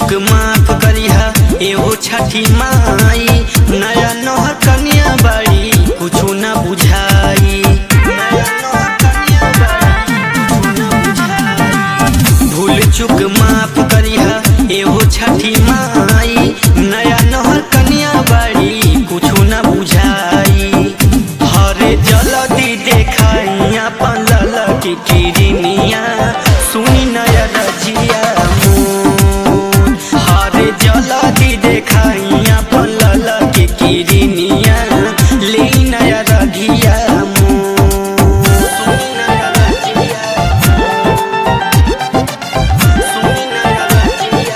चुक माफ करिहा एहो छठी माई नया नहर कन्या बाड़ी कुछु न बुझाई नया नहर कन्या बाड़ी, कुछु न बुझाई। भूल चुक माफ करिहा एहो छठी माई नया नहर कन्या बाड़ी कुछु न बुझाई हरे जलदी देखाई अपन ललकी किरनिया सुनी नया रजिया मोर हरे जलदी देखाई अपन ललकी किरनिया ले नया रगिया मोर सुनी नया रजिया सुनी नया रजिया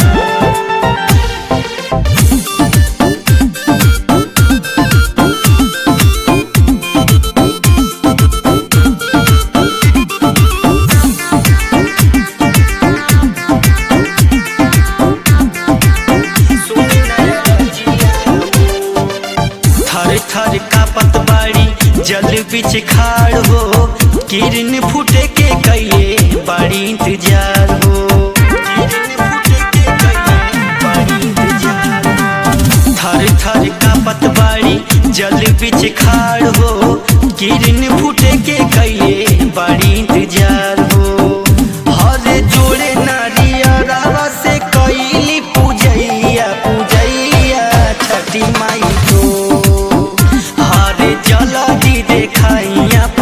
थर थर कापत बाड़ी जल बिच खाड़ हो किरण फूटे के कैले बाड़ी इंतजार हो किरण फूटे के कैले बाड़ी इंतजार हो। थर थर कापत बाड़ी जल बिच खाड़ हो किरण फूटे के कैले बाड़ी इंतजार हो हरे जोड़े नारियरा से कैली पूजैया पूजैया छठी माई को हरे जलदी देखाइया